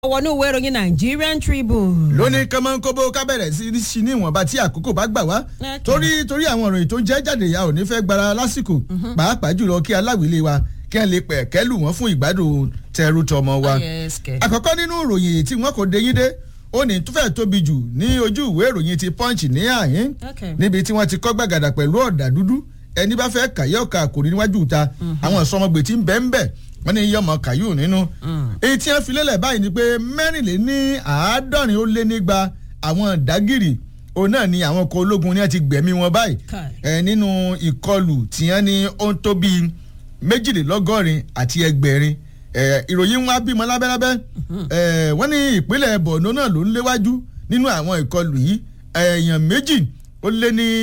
wọnú ìwé ìròyìn Nigerian Tribune. lónìí kọ́mọ́nkóbó ká bẹ̀rẹ̀ sí ní sí ní ìwọ̀nba tí àkókò bá gbà wá Okay. torí torí àwọn ìròyìn tó ń jẹ́ jáde ya ò ní fẹ́ gbára lásìkò pàápàá jùlọ kí aláwìlé wa kí wọ́n lè pẹ̀ kẹ́lù wọ́n fún ìgbádùn tẹrù tọmọ wa. Yes, kẹ̀. àkọ́kọ́ nínú ìròyìn tí wọ́n kò déyín dé ó ní tó fẹ́ tóbi jù ní ojú ìwé ìròyìn ti punch ní àyín Okay. níbi tí wọ́n ti kọ́ gbàgàdà pẹ̀lú ọ̀dà dúdú ẹni bá fẹ́ kàyé ọ̀ka kò ní níwájú ta àwọn ìsọmọgbè tí ń bẹ́ ń bẹ̀ wọ́n ní yọmọ kàyú nínú. èyí tí wọ́n fi lélẹ̀ báyìí ni pé mẹ́rìnléní àádọ́rin ó lé nígba àwọn dágìrì òun náà ni àwọn ọkọ̀ ológun ni wọ́n ti gbẹ̀mí wọn báyìí Kai. ẹ nínú ìkọlù tí wọ́n ní ó ń tó bíi méjìlélọ́gọ́rin àti ẹgbẹ̀rin ẹ ìròyìn wọn á bímọ lábẹ́lábẹ́ ẹ wọ́n ní ìpínlẹ̀ Borno náà ló ń léwájú nínú àwọn ìkọlù yìí èèyàn méjì ó lé ní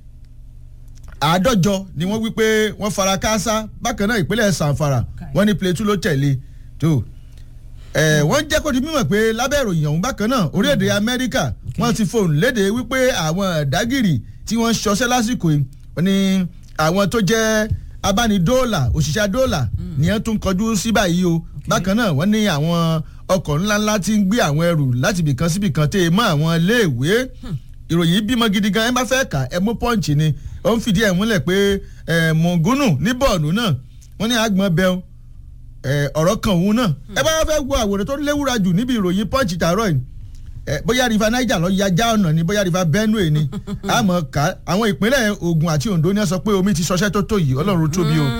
àádọ́jọ ni wọ́n wí pé wọ́n fara káásá bákan náà ìpínlẹ̀ Zamfara wọ́n ní Plateau ló tẹ̀lé tó ẹ wọ́n jẹ́ kó di mímọ̀ pé lábẹ́ ìròyìn ọ̀hún bákan náà orílẹ̀-èdè Amẹ́ríkà wọ́n ti fohùn léde wípé àwọn dágìrì tí wọ́n ṣọṣẹ́ lásìkò yìí wọ́n ní àwọn tó jẹ́ abánidóòlà òṣìṣẹ́ dóòlà ni wọ́n tún kọjú sí báyìí o bákan náà wọ́n ní àwọn ọkọ̀ ńláńlá tí ń gbé àwọn ẹrù láti ibìkan síbìkan tẹ́ ẹ mọ́ àwọn iléèwé ìròyìn bímọ gidi gan ẹ bá fẹ́ kà ẹ mú pọ́ǹchì ni ó ń fìdí ẹ̀ múlẹ̀ pé ẹ̀ mọ̀gúnù ní bọ́ọ̀nù náà wọ́n ní àgbọ̀n bẹ́ẹ̀ ẹ, ọ̀rọ̀ kan òun náà ẹ bá fẹ́ wo àwòrán tó léwúra jù níbi ìròyìn punch tààrọ̀ yìí ẹ, bóyá rifa niger lọ ya já ọ̀nà ni bóyá rifa benue ni àmọ́ ká àwọn ìpínlẹ̀ Ògùn àti Oǹdó ni wọ́n sọ pé omi ti ṣọṣẹ́ tó tó yìí Ọlọ́run tóbi o.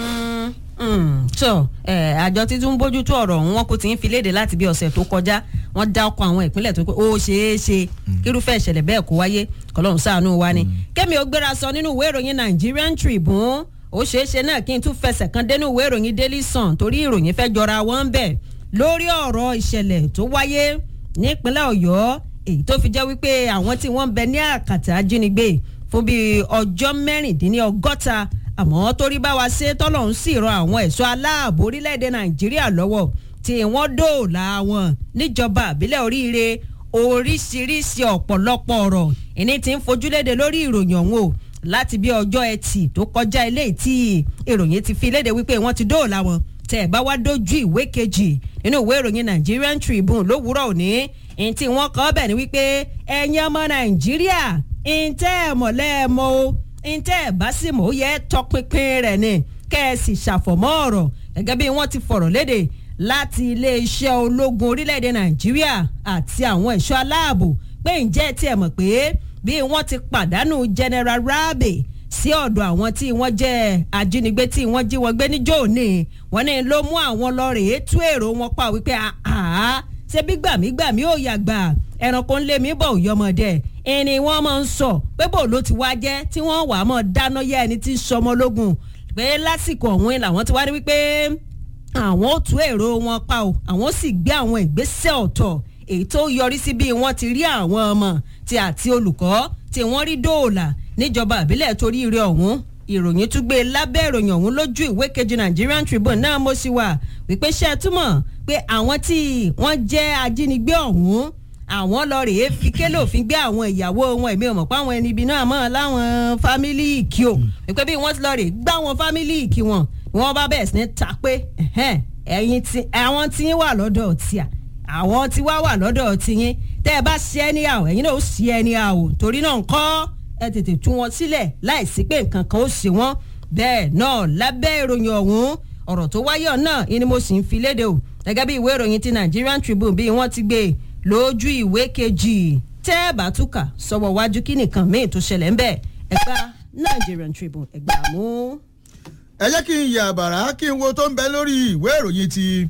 tó àjọ títún bójútó ọ̀rọ̀ ọ̀hún wọn kò tí ń fi léde láti bí ọ̀sẹ̀ tó kọjá wọ́n dá ọkọ̀ àwọn ìpínlẹ̀ tó pé ó ṣeé ṣe kírúfẹ́ ìṣẹ̀lẹ̀ bẹ́ẹ̀ kó wáyé kọlọ́run ṣàánú wa ni. kẹ́mi ó gbéra sọ nínú ìwé ìròyìn Nigerian Tribune ó ṣeé ṣe náà kí n tún fẹsẹ̀ kan dénú ìwé ìròyìn Daily Sun torí ìròyìn fẹ́ jọra wọn ń bẹ̀ lórí ọ̀rọ̀ ìṣẹ̀lẹ̀ tó wáyé nípínlẹ̀ Ọ̀yọ́ èyí tó fi jẹ́ wípé àwọn tí wọ́n ń bẹ ní àkàtà ajínigbé fún bíi ọjọ́ mẹ́rìndínlọ́gọ́ta àmọ́ torí bá wa ṣe tọ́lọ́run sì rọ àwọn ẹ̀ṣọ́ aláàbò orílẹ̀-èdè Nàìjíríà lọ́wọ́ tí wọ́n dóòlà wọn níjọba àbílẹ̀ oríire oríṣiríṣi ọ̀pọ̀lọpọ̀ ọ̀rọ̀ ìní tí ń fojúléde lórí ìròyìn ọ̀hún o láti bí ọjọ́ ẹtì tó kọjá eléyìí tí ìròyìn ti fi léde wípé wọ́n ti dóòlà wọn tẹ́ ẹ̀ bá wá dójú ìwé kejì nínú ìwé ìròyìn Nigerian Tribune lówùúrọ̀ òní ní tí wọ́n kọ́ bẹ̀ ni wípé ẹ̀yin ọmọ Nàìjíríà ntẹ́ ẹ̀ mọ̀ lẹ́ẹ̀mọ́ o ntẹ́ ẹ̀ bá sì mọ̀ ó yẹ tọpinpin rẹ̀ ni kẹ́ ẹ sì ṣàfọ̀mọ́ ọ̀rọ̀ gẹ́gẹ́ bí wọ́n ti fọ̀rọ̀ léde láti iléeṣẹ́ ológun orílẹ̀-èdè Nàìjíríà àti àwọn ẹ̀ṣọ́ aláàbò pé ǹjẹ́ tí ẹ mọ̀ pé bí wọ́n ti pàdánù General Rabe sí ọ̀dọ̀ àwọn tí wọ́n jẹ́ ajínigbé tí wọ́n jí wọn gbé níjọ́ òní wọ́n ní ló mú àwọn lọ rèé tú èrò wọn pa wípé àá ṣe bí gbàmígbàmí ò yàgbà ẹranko ńlẹ̀ mi bọ̀ òyọmọdé ẹni wọ́n máa ń sọ pé bò ló ti wá jẹ́ tí wọ́n wà á mọ̀ dáná yá ẹni tí ń sọmọ lógun pé lásìkò ọ̀hún làwọn ti wá rí wípé àwọn ò tú èrò wọn pa o àwọn sì gbé àwọn ìgbésẹ̀ ọ̀tọ̀ èyí tó yọrí sí bí wọ́n ti rí àwọn ọmọ tí àti olùkọ́ tí wọ́n rí dóòlà níjọba àbílẹ̀ torí ire ọ̀hún ìròyìn tún gbé lábẹ́ ìròyìn ọ̀hún lójú ìwé kejì Nigerian Tribune náà mo sì wà wípé ṣe é túmọ̀ pé àwọn tí wọ́n jẹ́ ajínigbé ọ̀hún àwọn lọ rèé fi kélé òfin gbé àwọn ìyàwó wọn èmi ò mọ̀ pé àwọn ẹni ibi náà mọ̀ láwọn fámílì ìkí o wípé bí wọ́n ti lọ rèé gbá wọn fámílì ìkí wọn wọ́n bá bẹ̀rẹ̀ sí ní ta pé ẹ̀yin tí àwọn tí yín wà lọ́dọ̀ tíà àwọn tí wá wà lọ́dọ̀ tiyín tẹ́ ẹ bá ṣe ẹni àwọ̀ ẹ̀yin náà ó ṣe ẹni àwọ̀ torí náà ń kọ́ ẹ tètè tú wọn sílẹ̀ láìsí pé nǹkan kan ó ṣe wọ́n bẹ́ẹ̀ náà lábẹ́ ìròyìn ọ̀hún ọ̀rọ̀ tó wáyé náà ni mo sì ń fi léde o gẹ́gẹ́ bí ìwé ìròyìn ti Nigerian Tribune bí wọ́n ti gbé lójú ìwé kejì tẹ́ ẹ bá túkà sọ́wọ́ wájú kí nìkan míì tó ṣẹlẹ̀ ń bẹ̀ ẹgbà Nigerian Tribune ẹgbà mú. ẹ jẹ́ kí n yà bàrà kí n wo tó ń bẹ lórí ìwé ìròyìn ti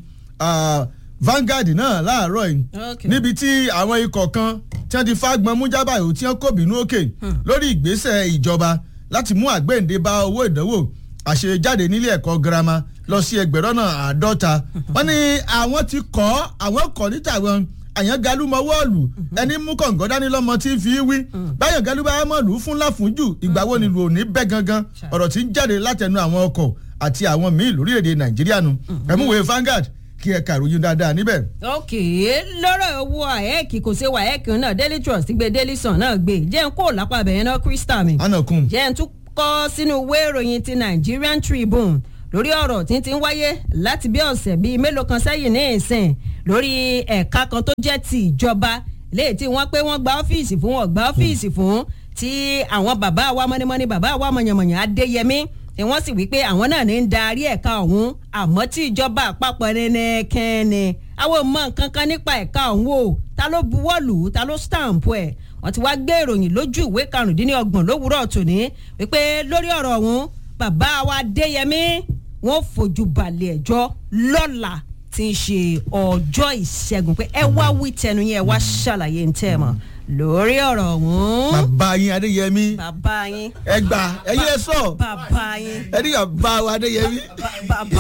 Vanguard náà láàárọ̀ yìí Okay. níbi tí àwọn ikọ̀ kan tí wọ́n ti fagbọn mú jábàáyò tí wọ́n kò bínú òkè lórí ìgbésẹ̀ ìjọba láti mú àgbéǹde bá owó ìdánwò àṣejáde nílé ẹ̀kọ́ girama lọ sí ẹgbẹ̀rún náà àádọ́ta wọ́n ní àwọn ti kọ́ àwọn kọ́ níta wọn àyàn galu mọ wọ́ọ̀lù ẹni mú kọ̀ǹgọ́ dání lọ́mọ tí ń fi wí báyọ̀ galu bá mọ̀ lù ú fún láfúnjù ìgbà wo ni lù ò ní bẹ́ gangan ọ̀rọ̀ tí ń jáde látẹnu àwọn ọkọ̀ àti àwọn míì lórílẹ̀‐èdè nàìjíríà nu ẹ̀múwèé Vanguard kí ẹ kàròyìn dáadáa níbẹ̀. ok lọ́rọ̀ owó àẹ́ẹ̀kì kò ṣe wàẹ́ẹ̀kì náà Daily Trust gbé Daily Sun náà gbé jẹ́ n kó lápá abẹ́yẹn náà Crystal mi anakun jẹ́ n tún kọ́ sínú ìwé ìròyìn ti Nigerian Tribune lórí ọ̀rọ̀ tí ń ti ń wáyé láti bí ọ̀sẹ̀ bíi mélòó kan sẹ́yìn ní ìsìn lórí ẹ̀ka kan tó jẹ́ ti ìjọba léyìí tí wọ́n pé wọ́n gba ọ́fíìsì fún wọn gba ọ́fíìsì fún tí àwọn bàbá wa mọ́nímọ́ní bàbá wa mọ̀yànmọ̀yàn adéyẹmí tí wọ́n sì wí pé àwọn náà ní ń darí ẹ̀ka ọ̀hún àmọ́ tí ìjọba àpapọ̀ nẹ́nẹ́kẹ́ni àwọn ò mọ nǹkan kan nípa ẹ̀ka ọ̀hún o ta ló buwọ́lù ta ló stamp ẹ̀ wọ́n ti wá gbé ìròyìn lójú ìwé karùndínlọ́gbọ̀n lówùúrọ̀ tòní wípé lórí ọ̀rọ̀ ọ̀hún bàbá wa adéyẹmí wọ́n fojú balẹ̀ ẹjọ́ lọ́la tí ń ṣe ọjọ́ ìṣẹ́gun pé ẹ wá wí tẹnu yẹn ẹ wá ṣàlàyé ń tẹ̀ mọ́ lórí ọ̀rọ̀ ọ̀hún. bàbá yín adéyẹmí bàbá yín. ẹ gbà ẹyin ẹ sọ bàbá yín. ẹ ní bàbá wa adéyẹmí. bàbá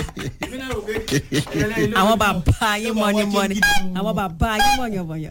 àwọn bàbá yín mọ̀nìmọ̀nì àwọn bàbá yín mọ̀yànmọ̀yàn.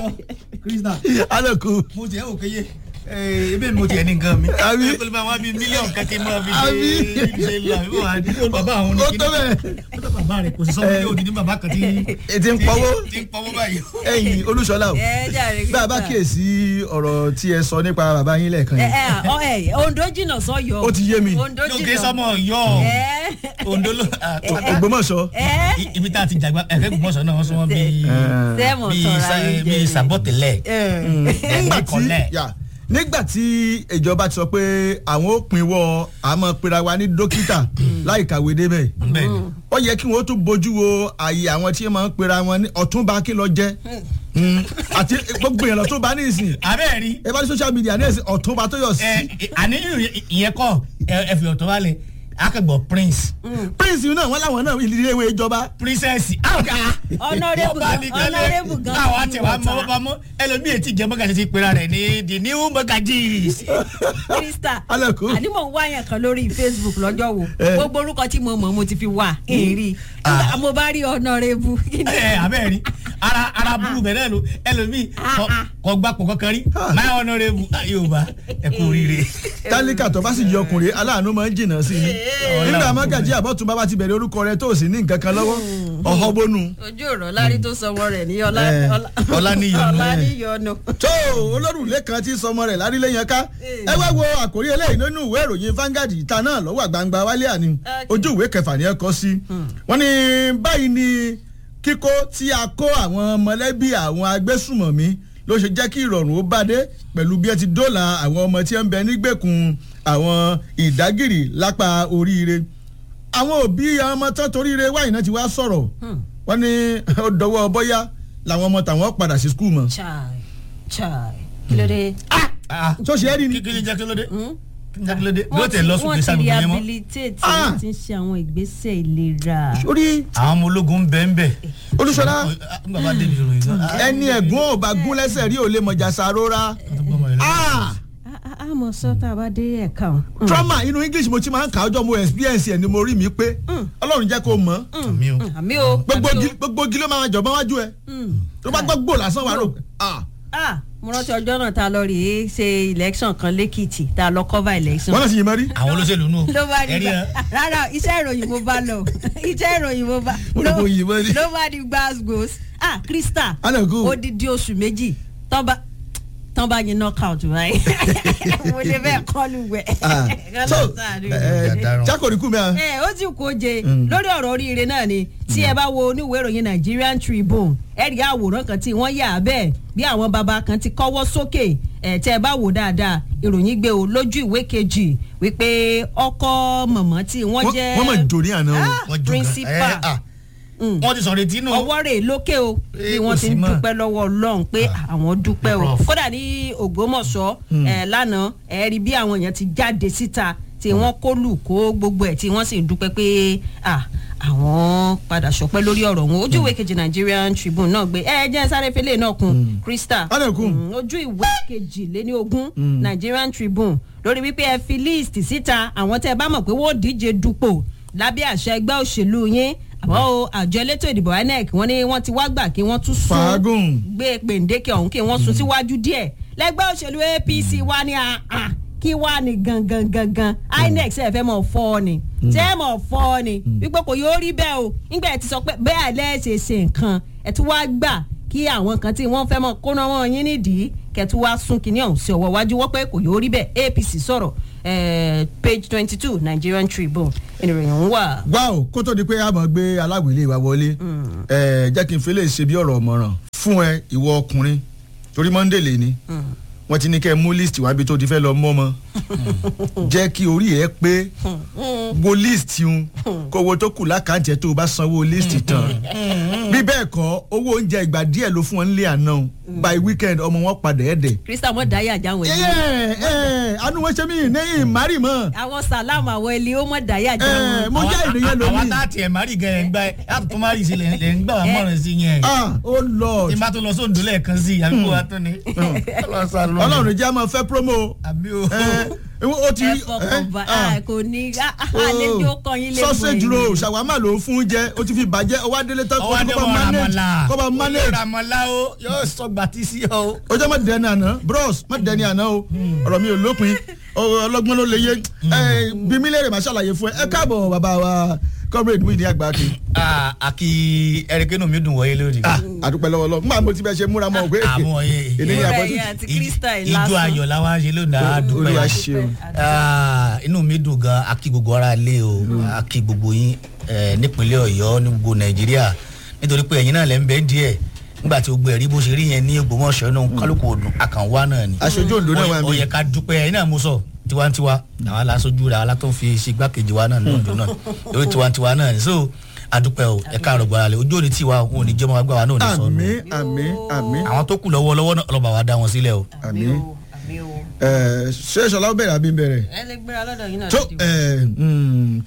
krista alẹ́kùn. mo tiẹ̀ wò kéye ebe mo tiẹ̀ ní nǹkan mi. Àbí? ẹ pẹ̀lú bá wa bíi mílíọ̀nù kan kí n máa fi Àbí? ṣe ṣe lọ àbí wà á di bàbá àwọn ó tó bẹ́ẹ̀. ó tó bàbá rẹ̀ kò sí sọ́wọ́ yóò di ní bàbá kan tí. ètí ń pọ́wó tí ń pọ́wọ́ báyìí. ẹ̀yìn olúṣọlá o ẹ jàre bá a bá kíyèsí ọ̀rọ̀ tí ẹ sọ nípa bàbá yín lẹ́ẹ̀kan ẹ yìí ẹ ọ ẹ ondo jìnnà sọyọ. Ó ti yé mi. ondo lókè jìnnà. sọmọ yọ ẹ ondo ló ògbómọ̀ṣọ́ ẹ ibi tá a ti jàgbá ẹ̀fẹ́ gbọ́sọ̀ náà wọ́n sọ wọ́n bíi sẹ́mọ̀ bíi tọ́ra sa- yín bíi jẹ. sàbọ̀tẹ̀lẹ̀ nígbà tí kọ̀lẹ́. yà, nígbà tí ìjọba ti sọ pé àwọn ó pinwọ́ àmọ́ pera wa ní dókítà láì kàwé débẹ̀ bẹ́ẹ̀ ni ó yẹ kí wọ́n tún bójú wo àyè àwọn tí wọ́n máa ń pera wọn ní ọ̀túnba kí lọ jẹ́ Mm, àti gbogbo èèyàn lọ́túnba ní ìsìn abẹ́ẹ̀ rí ẹ bá ní social media ní ìsìn ọ̀túnba tó yọ sí ẹ àní ìyẹn kọ́ ẹ fi ọ̀tọ̀ wálẹ̀ akẹ́gbọ̀ prince prince yìí náà wọ́n láwọn náà ilé ìwé ìjọba princess àwòká Honourable gan- honourable gan àwọn ti àti wa wọ̀ta. mọ bá mọ ẹlòmíì etí jẹ mọ́gàjì ti pera rẹ̀ ní the new mọ́gàjì. krista Alẹ́kùn. àní mò ń wá yẹn kan lórí facebook lọ́jọ́ wo Eh. gbogbo orúkọ tí mo mọ̀ mo ti fi wà èrì Ah. mo bá rí honourable kí ni ẹ abẹ́ rí ara ara búrú bẹ̀rẹ̀ ló ẹlòmíì kọ- kọ gbapò kankan rí my honourable ah, yorùbá ẹ kú oríire. tálíkà tó bá sì yọ ọkùnrin aláàánú máa ń jìnnà sí i nígbà mọ́gàjí àbọ̀túnba bá ti bẹ̀rẹ̀ orúkọ rẹ tó o sì ní nǹkan kan lọ́wọ́ ọ̀họ́ bónú. ojú ọ̀rọ̀ lárí tó sọmọ rẹ̀ ní Eh, Ọláníyọ̀nù. ọláníyọ̀nù. tó olórùlé kan tí sọmọ rẹ̀ lárílẹ̀yàn ká ẹ wá wo àkórí eléyìí nínú ìwé ìròyìn Vanguard ìta náà lọ́wọ́ àgbàǹgbà wálé àní ojú ìwé kẹfà ni ẹ kọ sí wọ́n ní báyìí ni kíkó tí a kó àwọn mọ̀lẹ́bí àwọn agbésùmọ̀mí ló ṣe jẹ́ kí ìrọ̀rùn ó bá dé pẹ̀lú bí ẹ ti dóòlà àwọn ọmọ tí ẹ ń bẹ nígbèkùn àwọn ìdágìrì lápá oríire àwọn òbí ọmọ tán toríire wáyé náà ti wá sọ̀rọ̀ wọ́n ní ó dọwọ́ bọ́yá làwọn ọmọ tàwọn padà sí skul mọ́ chai chai kí ló dé. tó ṣe é rí ni. kí ni jẹ́ kí ló dé kí ni jẹ́ kí ló dé bí ó wọ́n ti tẹ̀ lọ sókè wọ́n ti sábà yẹn mọ́ rehabilitate Ah. wọ́n ti ń ṣe àwọn ìgbésẹ̀ ìlera. orí àwọn ọmọ ológun ń bẹ ń bẹ. olúṣọlá nígbà bá débi ìròyìn náà. ẹni ẹ̀gbọ́n ò bá gún lẹ́sẹ̀ rí ò lè mọ̀jà sàrora Ah! a mọ̀ sọ tá a bá dé ẹ̀ka ọ̀hún. trauma inú english mo ti máa ń kà ọjọ́ mo experience ẹ̀ ni mo rí mi pé ọlọ́run jẹ́ kó mọ̀ mi ò. àmì o. gbogbo àmì o. gi- gbogbo igi ló máa jọ̀bọ́n wájú ẹ tó bá gbọ́ gbò lásán wà rò Ah! ah mo rántí ọjọ́ náà tá a lọ rèé ṣe election kan lẹ́kìtì tá a lọ cover election. wọ́n náà sì yín mọ́ rí. àwọn olóṣèlú nù. ló bá di ẹ̀rí gba ẹ. rárá iṣẹ́ ìròyìn mo bá lọ iṣẹ́ ìròyìn mo bá Mo rò pé òyìn mọ́ ni. ló bá di gbàgbós ah krista Anagu. odidi oṣù méjì tán bá tán bá yin knockout báyìí mo lè bẹ́ẹ̀ kọlu wẹ̀ Ah. so Ọ̀daràn. jákòríkù mi à. ẹ ó ti kó je lórí ọ̀rọ̀ oríire náà ni tí ẹ bá wo oníwèé ìròyìn Nigerian Tribune ẹ rí àwòrán kan tí wọ́n yà á bẹ́ẹ̀ bí àwọn baba kan ti kọ́wọ́ sókè ẹ̀ tẹ́ ẹ bá wò dáadáa ìròyìn gbé o lójú ìwé kejì wípé ọkọ mọ̀mọ́ tí wọ́n Wọ́n- jẹ́ wọ́n mọ̀ jò ní àná o. Ah, Wọ́n jù gan. principal Ẹ, ah. wọ́n ti sọ̀rọ̀ etí nù. ọwọ́ rẹ̀ lókè o bí Eh, wọ́n kò ti sí ń mọ́. dúpẹ́ lọ́wọ́ Ọlọ́run pé àwọn dúpẹ́ o Prof. kódà ní Ògbómọ̀ṣọ́ ẹ̀ lánàá ẹ̀ rí bí àwọn èèyàn ti jáde síta tí wọ́n kó lù kó gbogbo ẹ̀ tí wọ́n sì ń dúpẹ́ pé ah, àwọn padà ṣọpẹ́ lórí ọ̀rọ̀ wọn ojú ìwé kejì Nigerian Tribune náà gbé ẹ jẹ́ sáré fẹ́lẹ́ náà kun Krista Ọ̀nà kún. Mm, ojú ìwé kejìléní ogún Nigerian Tribune lórí wípé ẹ fi líìsì síta àwọn tẹ́ ẹ bá mọ̀ pé wọ́n díje dupò lábẹ́ àṣẹ ẹgbẹ́ òṣèlú yín àmọ́ o àjọ elétò ìdìbò INEC wọ́n ní wọ́n ti wá gbà kí wọ́n tún sún Fàágùn. gbé pèǹdékè ọ̀hún kí wọ́n sún síwájú díẹ̀ lẹ́gbẹ́ òṣèlú APC wá ní àà kí wá ní gangan gangan INEC ṣe fẹ́ mọ̀ fọ́ ọ ni ṣe é mọ̀ fọ́ ọ ni wípé kò yóò rí bẹ́ẹ̀ o nígbà ẹ̀ ti sọ pé bẹ́ẹ̀ lẹ́ẹ̀ṣẹ̀ ṣe nǹkan ẹ̀ tún wá gbà kí àwọn kan tí wọ́n fẹ́ mọ̀ kóná wọn yín nídìí kẹ̀tù wá sún kínní ọ̀hún sí ọwọ́ iwájú wọ́n pé kò yóò rí bẹ́ẹ̀ APC sọ̀rọ̀ eh, page twenty two Nigerian Tribune ìròyìn ń wà. wá o kó tó di pé a máa gbé aláwìlé wa wọlé ẹ jẹ́ kí n fi lè ṣe bí ọ̀rọ̀ ọ̀mọ̀ràn fún ẹ ìwọ ọkùnrin torí monday lè ní wọ́n ti ní kẹ́ ẹ mú list wá bí tó ti fẹ́ lọ mọ́ ọmọ jẹ́ kí orí ẹ pé wo list un kó owó tó kù lákàntì ẹ tó o bá sanwó list tán bí bẹ́ẹ̀ kọ́ owó oúnjẹ ìgbà díẹ̀ ló fún wọn nílé àná o. by weekend ọmọ wọn padà ẹ̀ dẹ̀. Crystal mọ̀ dáyà jáwọn ẹ ẹni. ẹ anu wọn ṣe mí ní ìmárì mọ́ àwọn sàlámù àwọn ẹni ó mọ̀ dáyà ẹ jáwọn. mo jẹ́ ènìyàn àwọn lómi. tá a tiẹ̀ má rí gan ẹ̀ ń gbá ẹ̀ láti tó má rí sí lẹ̀ ń gbà wá mọ̀ràn sí yẹn. ah oh lord tí n bá tó lọ sóńdó lẹ́ẹ̀kan sí i àbí kò wá tó ni. ọlọ́run jẹ́ àmọ́ fẹ́ promo àbí o. ẹ ó ti ẹ fọkàn bá a kò ní àlejò kan yín lè mọ sausage roll ṣàwámà ló ń fún jẹ ó ti fi bàjẹ́ ọwọ́ adélé tán ọwọ́ adé kó bá wọn manage ramọ́lá kó bá manage ramọ́lá o yóò sọ gbàtí sí ọ o. ó jẹ́ má dẹni àná bros má dẹni àná o ọ̀rọ̀ mi ò lópin ọ- ọlọ́gbọ́n ló lè yé ẹ bí mi lè rè má ṣàlàyé fún ẹ ẹ káàbọ̀ bàbá wa comrade Muideen Àgbàkì Ah, àkì ẹ̀rẹ́kẹ́nu mi dùn wọ́yé lórí. àdúpẹ́ lọ́wọ́ lọ́wọ́ nígbà mo ti bẹ ṣe múra mọ́ òwe àmọ́ ẹ èdè ní Múra àpótí ẹ̀yìn àti Crystal ijó lásán. ayọ̀ làwọn ṣe lónìí àdúpẹ́. olúwa ṣeun Ah, inú mi dùn gan akí gbogbo ara lé o akí gbogbo yín eh, nípínlẹ̀ ọ̀yọ́ ní gbogbo nàìjíríà nítorí pé ẹ̀yin náà lẹ́ ń bẹ́ẹ̀ díẹ̀ nígbà tí gbogbo ẹ̀rí bó ṣe rí yẹn ní ògbómọ̀ṣọ́ inú kálukú ọdún àkànwá náà ni. aṣojú Oǹdó náà wà ó yẹ mí ká dúpẹ́ ẹ̀yin náà mú sọ tiwantiwa àwọn aláṣojú rẹ̀ àwọn alátó fi ṣe igbákejì wa náà ní Oǹdó náà lórí tiwantiwa náà ni so adúpẹ́ o ẹ káàárọ̀ gbọ́dọ̀ lé ojú òní tiwa òun ò ní jẹ́ ọmọ agbára náà ò ní sọnù àmín àmín àmín àwọn tó kù lọ́wọ́ lọ́wọ́ náà ọlọ́ba wa dá wọn sílẹ̀ o. àmín àmì o. ẹ ṣé ṣọlá ó bẹ̀rẹ̀ àbí ń bẹ̀rẹ̀ ẹ lè gbéra lọ́dọ̀ yín náà. tó lóde o. ẹ mm,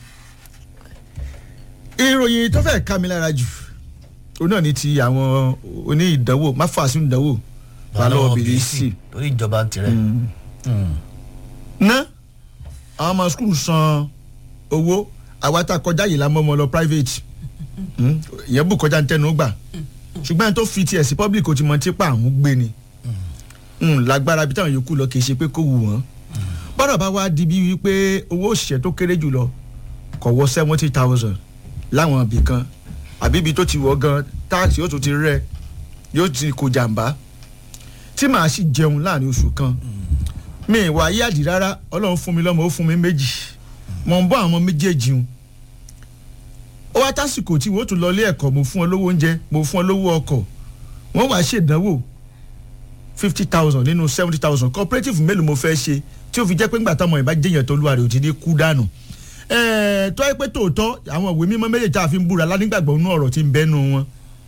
ìròyìn tó fẹ́ ká mi lára jù òun náà ni ti àwọn oní ìdánwò má fà sínú ìdánwò wà lọ́wọ́ bèrè sí torí ìjọba ń tirẹ̀. Mm. ná àwọn ọmọ skul san owó àwa tá a kọjá yìí la mọ́ ọmọ lọ private Mm, ìyẹn bù kọjá ń tẹnu gbà ṣùgbọ́n ẹni tó fi tiẹ̀ sí public kò ti mọ tipa àwọn gbé ni Mm, lágbára bí táwọn yòókù lọ kì í ṣe pé kó wù wọ́n bọ́dọ̀ bá wá di bí wípé owó òṣìṣẹ́ tó kéré jù lọ kò wọ seventy thousand láwọn ibì kan àbí ibi tó ti wọ̀ gan táàsì yóò tún ti rẹ̀ yóò ti kó jàǹbá tí màá sì jẹun láàrin oṣù kan mi ìwà ayé àdì rárá ọlọ́run fún mi lọ́mọ ó fún mi méjì mọ̀ ń bọ́ àwọn ọmọ méjèèjì un ó wá tásìkò tí wọ́n tún lọ ilé ẹ̀kọ́ mo fún ọ lówó oúnjẹ mo fún ọ lówó ọkọ̀ wọ́n wàá ṣèdánwò fifty thousand nínú seventy thousand cooperative mélòó mo fẹ́ ṣe tí ó fi jẹ́ pé ńgbà táwọn ìbá jẹ́yàn tó lúwa rẹ̀ ò ti ní kú dànù ẹ̀ẹ́ tó yẹ pé tòótọ́ àwọn ìwé mímọ́ méjèèjì tá a fi ń búra lánígbàgbọ́ nínú ọ̀rọ̀ tí ń bẹ́nu wọn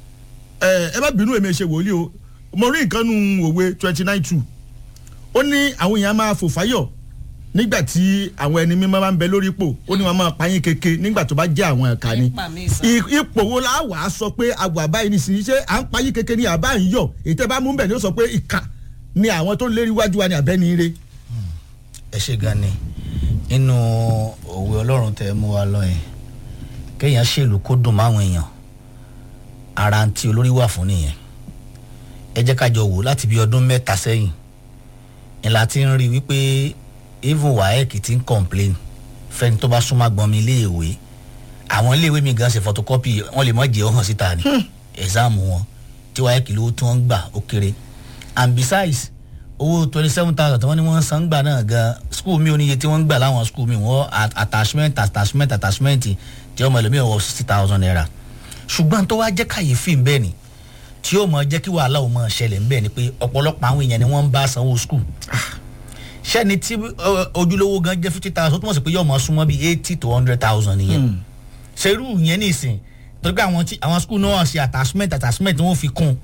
ẹ ẹ má bínú èmi ṣe wòlíì o mo rí nǹkan nu òwe twenty nine two ó ní àwọn èèyàn máa fò fáyọ̀ nígbà tí àwọn ẹni mímọ́ máa ń bẹ lórí ipò ó ní wọn máa payín keke nígbà tó bá jẹ́ àwọn ẹ̀ka ni Nípa mi sàn. I- ipò wo la wà á sọ pé àgbà àbáyé ní sìn ṣé à ń payín keke ní àbá ń yọ èyí tẹ́ bá mú bẹ̀ ni ó sọ pé ìkà ni àwọn tó lérí wájú wa ni àbẹ́ni ire. ẹ ṣe gan ni nínú òwe ọlọ́run tẹ mú wa lọ yẹn kéèyàn ṣèlú kó dùn máwọn èèyàn ara ń tí olórí wà fún nìyẹn ẹ jẹ́ ká jọ wò láti bí ọdún mẹ́ta sẹ́yìn ni la ti ń rí wípé even waec ti ń complain fẹ́ni tó bá súnmọ́ gbọ́n mi iléèwé àwọn iléèwé mi gan ṣe photocopy wọ́n lè mọ̀ jẹ́ ọ̀hún síta ni exam wọn tí waec lówó tí wọ́n ń gbà ó kéré and besides owó twenty seven thousand tí wọ́n ní wọ́n san gbà náà gan school mi ò níye tí wọ́n ń gbà láwọn school mi wọ́n at- attachment attachment attachment tí ọmọ ẹlòmíràn wọ sixty thousand naira ṣùgbọ́n tó wá jẹ́ kàyéfì ń bẹ́ẹ̀ ni tí yóò mọ jẹ́ kí wàhálà ò mọ ṣẹlẹ̀ ń bẹ́ẹ̀ ni pé ọ̀pọ̀lọpọ̀ àwọn èèyàn ni wọ́n ń bá sanwó school ṣẹ́ni tí ọ, ojúlówó gan jẹ́ fifty thousand ó túmọ̀ sí pé yóò mọ súnmọ́ bíi eighty to hundred thousand nìyẹn ṣerú yẹn nìsín torí pé àwọn tí àwọn school náà ṣe attachment attachment wọn fi kún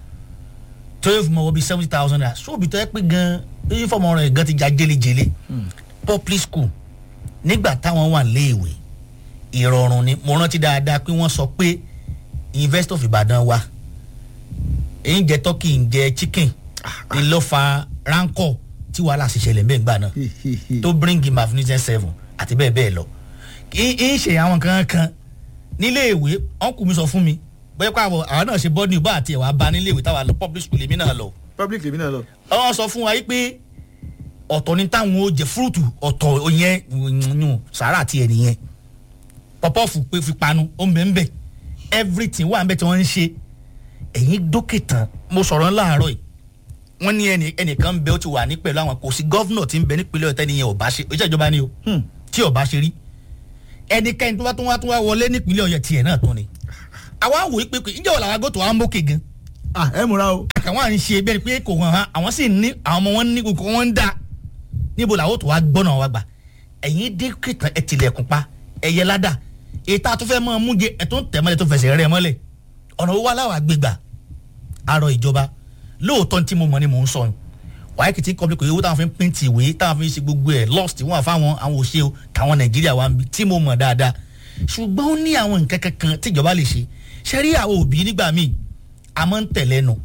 tó yóò fi mọ wọ bíi seventy thousand naira sóòbí tó yẹ pé gan uniform rẹ̀ gan ti já jélejèle public school nígbà táwọn wà léèwé ìrọ̀rùn ni mo rántí dáadáa pé wọ́n sọ pé University of Ibadan wa èyí ń jẹ turkey ń jẹ chicken ni ló fa rancor tí wàhálà sì ṣẹlẹ̀ bẹ́ẹ̀ gbà náà tó bring him magnificent seven àti bẹ́ẹ̀ bẹ́ẹ̀ lọ kì í ṣe àwọn kan kan nílé ìwé ọ̀nkù mi sọ fún mi bóyá pé àwọn àwọn náà ṣe bọ́ọ̀dù ìbá àti ẹ̀wà bá nílé ìwé táwa lọ public school èmi náà lọ public lèmi náà lọ. wọ́n sọ fún wa yìí pé ọ̀tọ̀ ni táwọn ó jẹ fúrúùtù ọ̀tọ̀ yẹn yún sàárà tiẹ̀ nìyẹn pọpọ́ọ̀fù pé fi panu ó ń bẹ̀ ń bẹ̀ everything wà ń bẹ̀ tí wọ́n ń ṣe ẹ̀yin dókè tán mo sọ̀rọ̀ láàárọ̀ yìí wọ́n ní ẹnì ẹnìkan ń bẹ ó ti wà ní pẹ̀lú àwọn kò sí gọ́vnọ̀ tí ń bẹ nípínlẹ̀ ọ̀tẹ́ nìyẹn ò bá ṣe iṣẹ́ ìjọba ni o tí ò bá ṣe rí ẹnikẹ́ni tó bá tún wá tún wá wọlé nípínlẹ̀ ọ̀yẹ́ tiẹ̀ náà tún ni àwa wò ó pé pé ìjọba làwọn agọ́tò wa ń mókè gan ah ẹ múra o. àwọn à ń ṣe bẹ́ẹ̀ pé kò hàn án àwọn sì ní àwọn ọmọ wọn ní kò wọ́n ń dá níbo làwọn tó wá gbọ́nà wa gbà ẹ̀yin dé kìtàn ẹ̀ tilẹ̀kùn pa ẹ̀yẹ ládà ètò àtúfẹ́ mọ́ mú jẹ ẹ̀ tó ń tẹ̀ mọ́lẹ̀ tó fẹsẹ̀ rẹ̀ mọ́lẹ̀ ọ̀nà owó aláwà gbégbà arọ ìjọba lóòótọ́ tí mo mọ̀ ni mò ń sọ yìí wàá kìtì kọ́bí kò yẹ owó táwọn fi ń pín ti ìwé táwọn fi ń ṣe gbogbo ẹ̀ lost wọn àfáwọn àwọn òṣè o táwọn nàìjíríà wa ń bi tí mo mọ̀ dáadáa ṣùgbọ́n ó ní àwọn nǹkan kankan tíjọba lè ṣe ṣe rí àwọn òbí nígbà míì a máa ń tẹ̀lé nu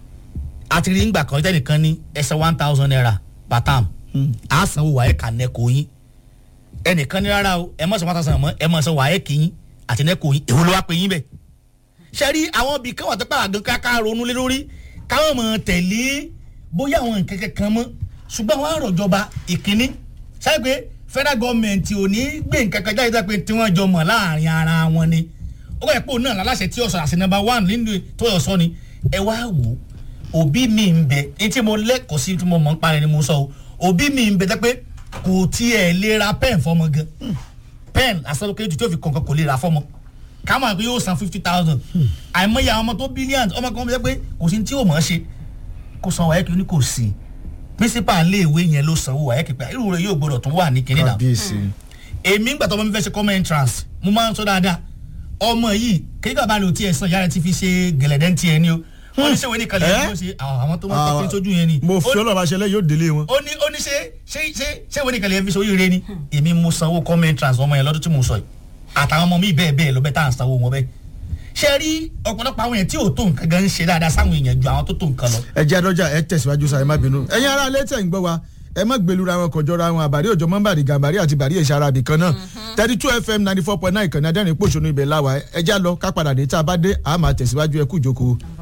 àti rí nígbà kan tẹ́nìkan ní ẹsẹ̀ one thousand naira per term a sanwó wàá ẹ̀ka nẹ́kọ̀ yín ẹnìkan ní rárá o ẹ mọ̀ sọ one thousand mọ́ ẹ mọ̀ sọ wàá ẹ̀kì yín àti nẹ́kọ̀ yín èwo ló wá pé yín bẹ́ẹ̀ ṣe rí àwọn ibì kan wà tó pàgọ́ káká ronú lé lórí káwọn mọ̀ tẹ̀lé bóyá àwọn nǹkan kankan mọ́ ṣùgbọ́n àwọn àròjọba ìkíní ṣáà pé federal government ò ní gbé nǹkan kan jáde pé tí wọ́n jọ mọ̀ láàrin ara wọn ni ó kọ́ ẹ̀ pé òun náà láláṣẹ tí ọ̀sán àti number one nínú tó yọ̀ sọ ni ẹ wá wò ó òbí mi ń bẹ ní tí mo lẹ́kọ̀ọ́ sí tí mo mọ̀ ń parẹ́ ni mo sọ o òbí mi ń bẹ tẹ́ pé kò tiẹ̀ lè ra pen fọmọ gan pen asọ́lọ́kẹ́ tí ó fi kọ̀ọ̀kan kò lè ra fọmọ káwọn àgbẹ̀ yóò san fifty thousand àìmọye àwọn ọmọ tó billions ọmọ kan bẹ pé kò sí ní tí yóò mọ̀ ọ́ ṣe kó san wáyé kí ó ní kò sí principal iléèwé yẹn ló sanwó wáyé kí pé irú rẹ̀ yóò gbọdọ̀ tún wà ní kinní náà kábíyèsí. èmi ń gbàtọ́ ọmọ mi fẹ́ ṣe common entrance mo máa ń sọ dáadáa ọmọ yìí kéka bá lè o tiẹ̀ sàn yára ti fi ṣe gẹ̀lẹ́dẹ́ ń tiẹ̀ ni o wọ́n ní sẹ́wọ́n nìkan lè Eh? ló ṣe àwọn tó máa ń pèsè sójú yẹn ni mo fi Ó- ọlọ́run aṣẹlẹ̀ yóò délé wọn. ó ní ó ní ṣe ṣe ṣe sẹ́wọ́n nìkan lè fi ṣe oríire ni èmi mo sanwó common entrance ọmọ yẹn lọ́dún tí mo sọ yìí àtàwọn ọmọ mi bẹ́ẹ̀ bẹ́ẹ̀ lọ bẹ́ẹ̀ tá à ń sanwó wọn bẹ́ẹ̀ ṣe rí ọ̀pọ̀lọpọ̀ àwọn yẹn tí ò tó nǹkan gan ń ṣe dáadáa sáwọn èèyàn ju àwọn tó tó nǹkan lọ ẹ jẹ́ àdọ́jà ẹ tẹ̀síwájú sa ẹ má bínú. ẹ̀yin ará ilé tẹ̀ ń gbọ́ wa ẹ má gbẹlura wọn kọjọra wọn àbárí òjò mọ́nbàrí gàmbàrí àti bàrí èsì arabi kan náà thirty two fm ninety four point nine ìkànnì adẹ́rìn pòṣónú ibẹ̀ láwa ẹ já lọ ká padà dé tá a bá dé a máa tẹ̀síwájú ẹ kú ìjókòó.